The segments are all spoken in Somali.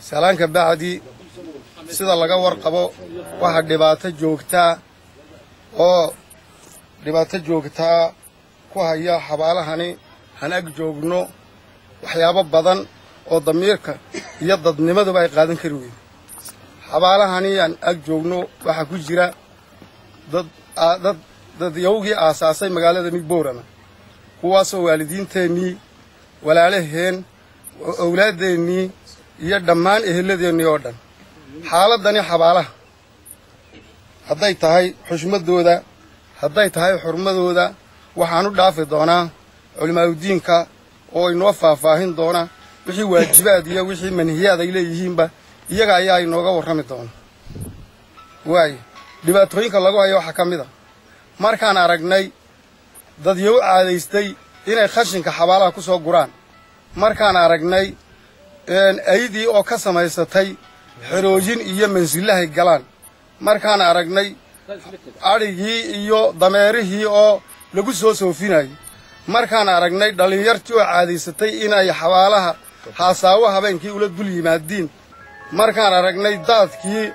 salaanka bacdi sida laga warqabo waxaa dhibaato joogtaa oo dhibaato joogtaa ku haya xabaalahani han ag joogno waxyaabo badan oo damiirka iyo dadnimaduba ay qaadan kari weyn xabaalahani aan ag joogno waxaa ku jira dad dad dadyawgii aasaasay magaalada midboorama kuwaasoo waalidiinteennii walaalaheen owlaadeennii iyo dhammaan ehelladeennii oo dhan xaaladdani xabaalaha hadday tahay xushmaddooda hadday tahay xurmadooda waxaan u dhaafi doonaa culimaaudiinka oo inoo faahfaahin doona wixii waajibaad iyo wixii manhiyaad ay leeyihiinba iyaga ayaa inooga warrami doona waayo dhibaatooyinka lagu hayo waxaa ka mid a markaan aragnay dadyow caadaystay inay khashinka xabaalaha ku soo guraan markaan aragnay aydii oo ka samaysatay xeroojin iyo mansillahay galaan markaan aragnay adhigii iyo dameerihii oo lagu soo soofinayay markaan aragnay dhallinyartii oo caadaysatay inay xabaalaha haasaawo habeenkii ula dul yimaadiin markaan aragnay daadkii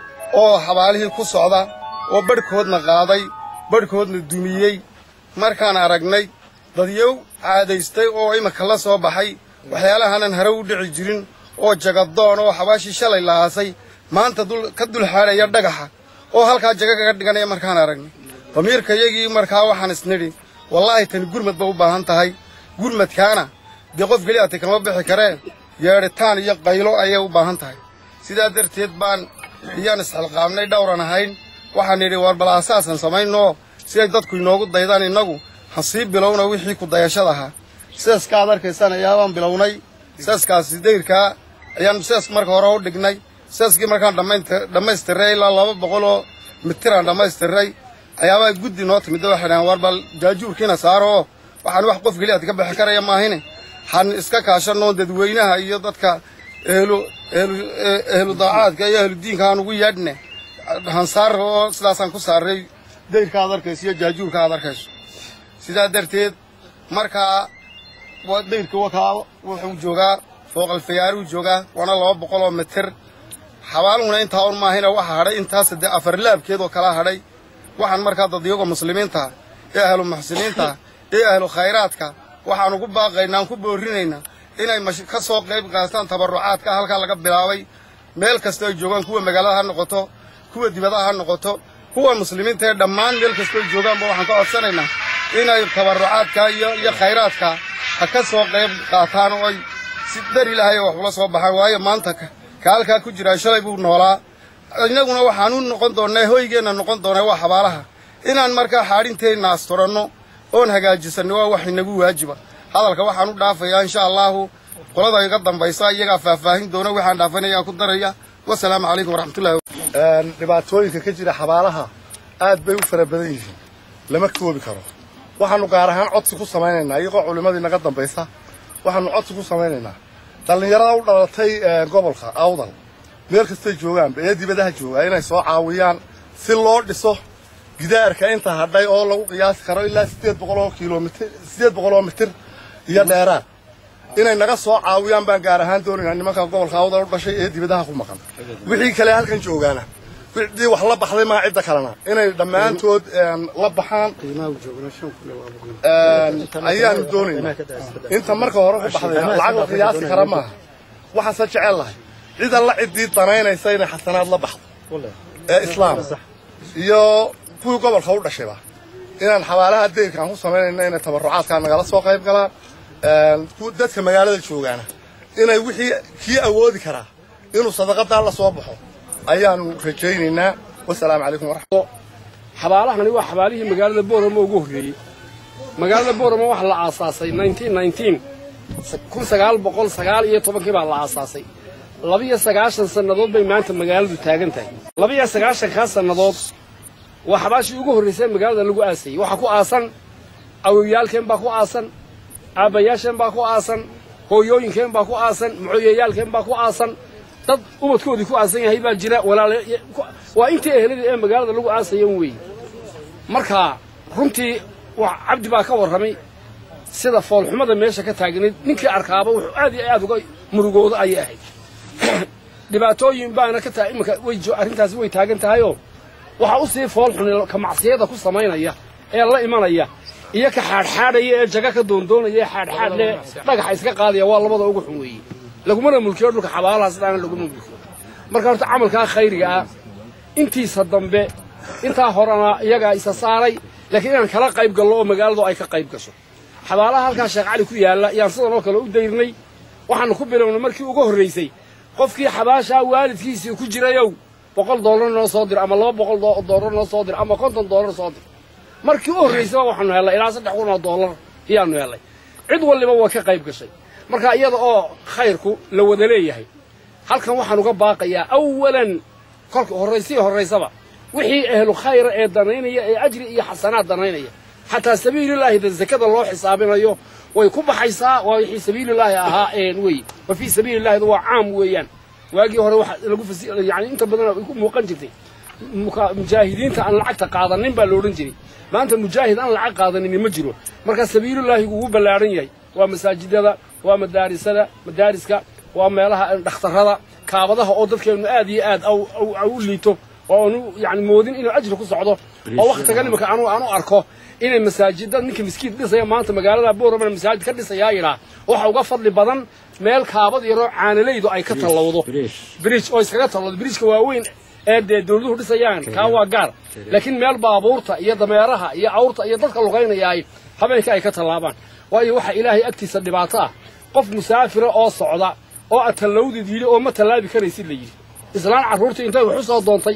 oo xabaalihii ku socda oo badhkoodna qaaday badhkoodna dumiyey markaan aragnay dadyow caadaystay oo iminka la soo baxay waxyaalahanan hare u dhici jirin oo jagadoon oo xabaashii shalay lahaasay maanta ka dulxaadhaya dhagaxa oo halkaa jaga kaga dhiganaya markaan aragnay damiirka yagii markaa waxaan isnidhi wallaahi tani gurmad ba u baahan tahay gurmadkaana dee qof keli ati kama bixi karee yeedhitaan iyo qaylo ayay u baahan tahay sidaa darteed baan iyaan isxilqaabnay dhowran ahayn waxaan nidhi war bal aasaasan samaynoo siday dadku inoogu daydaan innagu ha sii bilowna wixii ku dayashada ahaa seeska aad arkaysaan ayaabaan bilownay seeskaasi dayrkaa ayaan sees marka hore u dhignay seeskii markaan dhammaystiray ilaa laba boqol oo mitiraan dhammaystiray ayaabaa guddi noo timid waxay dhahaan war bal jaajuurkiina saaro oo waxaan wax qof keliyaad ka bixi karaya maahine han iska kaashanoo dadweynaha iyo dadka ehlu ehlu ehlu daacaadka iyo ehlu diinka aan ugu yeedhne hansaar oo sidaasaan ku saaray dayrka aad arkayso iyo jaajuurka aad arkayso sidaa darteed markaa dayrka wakaa wuxuu joogaa fooqalfayaaruu joogaa waana laba boqol oo mitir xabaaluhuna intaa un maahina waxaa hadhay intaas dee afarlaabkeed oo kala hadhay waxaan markaa dadyaga muslimiintaha ee ahlu muxsiniintaha ee ahlu khayraadka waxaan ugu baaqaynaa aan ku boorrinaynaa inay ka soo qayb qaataan tabarrucaadka halkaa laga bilaabay meel kasta ay joogaan kuwa magaalada ha noqoto kuwa dibadaha ha noqoto kuwa muslimiinta ee dhammaan meel kasta ay joogaanba waxaan ka codsanaynaa inay tabarrucaadka iyo iyo khayraadka ha ka soo qayb qaataan oo ay si dar ilaahay wax ula soo baxaan waayo maanta ka halkaa ku jiraa shalay buu noolaa innaguna waxaan u noqon doonnaa hoygeenna noqon doonaa waa xabaalaha inaan markaa xaadhinteenna asturanno oon hagaajisanno waa wax inagu waajiba hadalka waxaan u dhaafayaa insha allaahu qolada iga dambaysa iyagaa faahfaahin doona waxaan dhaafanayaan ku daraya wasalaamu calaykum waraxmatullahi dhibaatooyinka ka jira xabaalaha aad bay u fara badan yihiin lama koobi karo waxaannu gaar ahaan codsi ku samaynaynaa iyagoo culimmadii naga dambaysa waxaannu codsi ku samaynaynaa dhallinyarada u dhalatay gobolka awdal meel kastay joogaanba ee dibadaha joogaa inay soo caawiyaan si loo dhiso gidaarka inta hadhay oo lagu qiyaasi karo ilaa siddeed boqol oo kilomitir siddeed boqol oo mitir iyo dheeraad inay naga soo caawiyaan baan gaar ahaan doonaynaa nimanka gobolka awdal u dhashay ee dibadaha ku maqan wixii kale halkan joogaana wixii wax la baxday maa cidda kalena inay dhammaantood la baxaan ayaanu doonaynaa inta marka hore ku baxday lacag la qiyaasi kara maaha waxaase jecel lahay cid alla ciddii danaynaysa inay xasanaad la baxdo ee islaam iyo kuwii gobolka u dhashayba inaan xabaalaha dayrka aan ku samaynayna inay tabarrucaadkaa nagala soo qayb galaan dadka magaalada joogaana inay wixii kii awoodi karaa inuu sadaqadaa la soo baxo ayaanu rajaynaynaa wasalaamu calaykum waraxmat xabaalahani waa xabaalihii magaalada boorama ugu horreeyey magaalada boorama waxaa la aasaasay kun sagaal boqol sagaal iyo tobankii baa la aasaasay labiyo sagaashan sannadood bay maanta magaaladu taagan tahay labiyo sagaashankaa sannadood waa xabaashii ugu horraysay magaalada lagu aasayey waxaa ku aasan awowyaalkeen baa ku aasan aabbayaasheen baa ku aasan hooyooyinkeen baa ku aasan mucooyayaalkeen baa ku aasan dad ubadkoodii ku aasan yahay baa jira waa intii eheladii ee magaalada lagu aasayan weeye marka runtii cabdi baa ka warramay sida foolxumada meesha ka taagnayd ninkii arkaaba wuxuu aad iyo aad uga murugooda ayay ahayd dhibaatooyin baana ka tahay iminka way arrintaasi way taagan tahayoo waxaa u sii fool xun ka macsiyada ku samaynaya ee la imanaya iyo ka xaadxaadhaya ee jaga ka doondoonaya ee xaadxaadle dhagaxa iska qaadaya waa labada ugu xun weeye lagumana mulkiyo dhulka xabaalaha sidaana laguma mulkiyo marka horta camalkaa khayriga ah intiisa dambe intaa horena iyagaa isa saaray laakiin inaan kala qayb gallo oo magaaladu ay ka qayb gasho xabaalaha halkaa sheekh cali ku yaalla yaan sidan oo kale u dayrnay waxaanu ku bilownay markii ugu horraysay qofkii xabaashaa waalidkiisii ku jirayow boqol doolar noo soo dir ama laba boqol doolar noo soo dir ama konton doolar soo dir markii u horraysaba waxaanu hellay ilaa saddex kun oo doolar ayaanu hellay cid walliba waa ka qayb gashay marka iyada oo khayrku la wada leeyahay halkan waxaan uga baaqayaa awalan kolka horraysii horraysaba wixii ehlu khayra ee danaynaya ee ajri iyo xasanaad danaynaya xataa sabiililaahi da zakada loo xisaabinayo way ku baxaysaa waa wixii sabiililaahi ahaa wey wa fii sabiilillaahida waa caam weeyaan waagii hore waxa lagu fasi yani inta badan ay ku muuqan jirtay mujaahidiinta aan lacagta qaadanin baa loodhan jiray maanta mujaahid aan lacag qaadanin ma jiro marka sabiilulaahigu wuu ballaaran yahay waa masaajidada waa madaarisada madaariska waa meelaha dhakhtarrada kaabadaha oo dadkeennu aad iyo aad u liito oo aanu yani moodin inuu ajri ku socdo oo wakhtigan imika anu aanu arko inay masaajida ninka miskiid dhisaya maanta magaalada boorama masaajid ka dhisayaa yidhaa waxa uga fadli badan meel kaabad yaroo caanalaydu ay ka tallowdo bridge oo iskaga tallowdo bridgeka waaweyn ee dee dawladuhu dhisayaan kaa waa gaar laakiin meel baabuurta iyo dameeraha iyo awrta iyo dadka lugaynayaay habeenka ay ka tallaabaan waayo waxa ilaahay agtiisa dhibaato ah qof musaafira oo socda oo aad tallawdid yidhi oo ma tallaabi karaysid la yidhi islaan carruurtii intay wax u soo doontay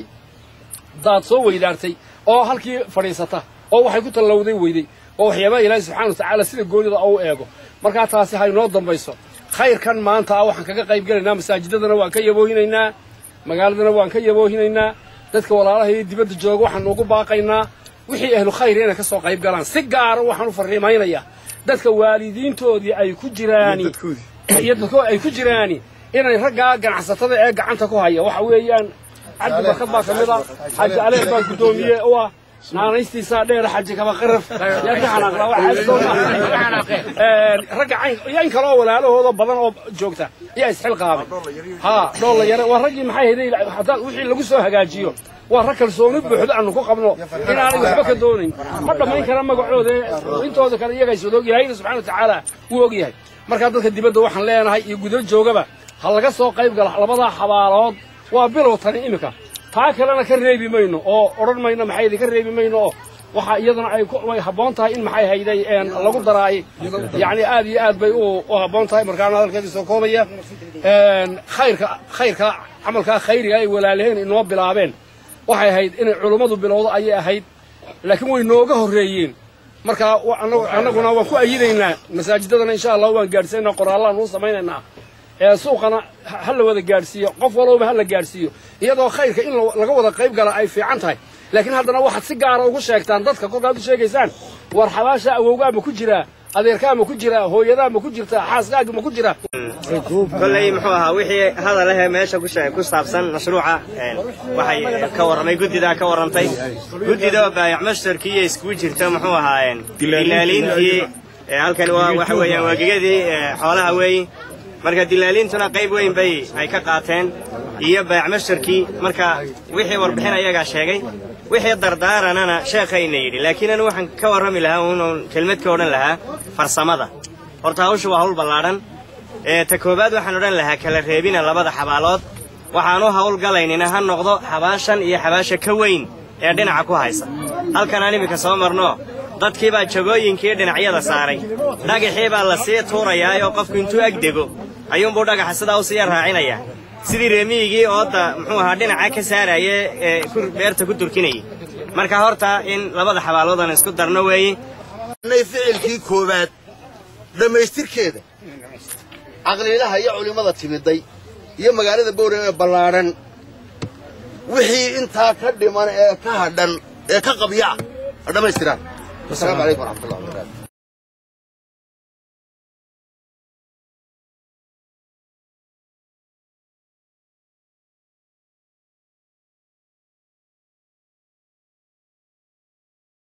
daad soo weydaartay oo halkii fadhiisata oo waxay ku tallawday weyday oo waxyaabaha ilaahay subxana wa tacaala sida goonida u eego markaa taasi ha inoo dambayso khayrkan maanta ah waxaan kaga qayb gelaynaa masaajidadana waan ka yaboohinaynaa magaaladana waan ka yaboohinaynaa dadka walaalaha iyo dibadda jooga waxaan ugu baaqaynaa wixii ahlu khayr inay ka soo qayb galaan si gaara waxaan u farriimaynayaa dadka waalidiintoodii ay ku jiraani iyo dadkoo ay ku jiraani inay raggaa ganacsatada ee gacanta ku haya waxa weeyaan cabdi barkad baa ka mid a xaaji aleer baa guddoomiye u ah naanaystiisaa dheer xaji kaba qaraf yaa ka xanaaqdaa waxaa soo ragga cayn iyo in kale oo walaalahooda badan oo joogta ayaa isxilqaabay haa dhoolla yare waa raggii maxay hayday haddaan wixii lagu soo hagaajiyo waa rag kalsooni buuxda aanu ku qabno inaanay waxba ka doonayn ma dhammayn kara magacooda intooda kale iyaga is wadaog ilaahayna subxana wa tacaala wuu og yahay markaa dadka dibadda waxaan leenahay iyo gudo joogaba ha laga soo qayb gala labadaa xabaalood waa bilow tani iminka taa kalena ka reebi mayno oo odhan mayno maxay idinka reebi mayno oo waxa iyadana ay way habboon tahay in maxay hayday lagu daraay yacni aad iyo aad bay u habboon tahay markaana hadalkeedii soo koobaya khayrka khayrka camalkaa khayriga ay walaalaheen inoo bilaabeen waxay ahayd inay culummadu bilowdo ayay ahayd laakiin way nooga horreeyeen marka annaguna waan ku ayidaynaa masaajidadana insha allah waan gaadhsiinaa qoraallaan uu samaynaynaa ee suuqana ha la wada gaadhsiiyo qof walbaba ha la gaadhsiiyo iyadoo khayrka in laga wada qayb gala ay fiican tahay laakiin haddana waxaad si gaara ugu sheegtaan dadka kolkaad u sheegaysaan war xabaasha awowgaa ma ku jiraa adeerkaa ma ku jiraa hooyadaa ma ku jirtaa xaaskaaga ma ku jiraa kolley muxuu ahaa wixii hadal ahee meesha ku saabsan mashruuca waxay ka warramay guddidaa ka warrantay guddida oo baayac mastarkii iyo iskugu jirta muxuu ahaa dilaaliintii halkani waa waxa weeyaan waagegadii xoolaha weeyi marka dilaaliintuna qayb weyn bay ay ka qaateen iyo baayac mastarkii marka wixii warbixin ayagaa sheegay wixii dardaaranana sheekhayna yidhi laakiin anu waxaan ka warrami lahaa unuun kelmad ka odhan lahaa farsamada horta hawsha waa hawl ballaadhan ee ta koowaad waxaan odhan lahaa kala reebina labada xabaalood waxaanu hawlgalaynina ha noqdo xabaashan iyo xabaasha ka weyn ee dhinaca ku haysa halkanaan iminka soo marno dadkii baa jagooyinkii dhinacyada saaray dhagaxii baa la sii tuurayaa oo qofku intuu agdego ayuunbuu dhagaxa sidaa u sii raacinayaa sidii reemiyigii oodda muxuu ahaa dhinaca ka saaraaye ee beerta ku durkinayay marka horta in labada xabaalood aan isku darno weeye ficilkii koowaad dhammaystirkeeda caqliilaha iyo culimmada timiday iyo magaalada bowrame ee ballaadhan wixii intaa ka dhiman ee ka hadhan ee ka qabyaca ha dhammaystiraan wasalaamu calaykum waraxmatullahi wabarakaatu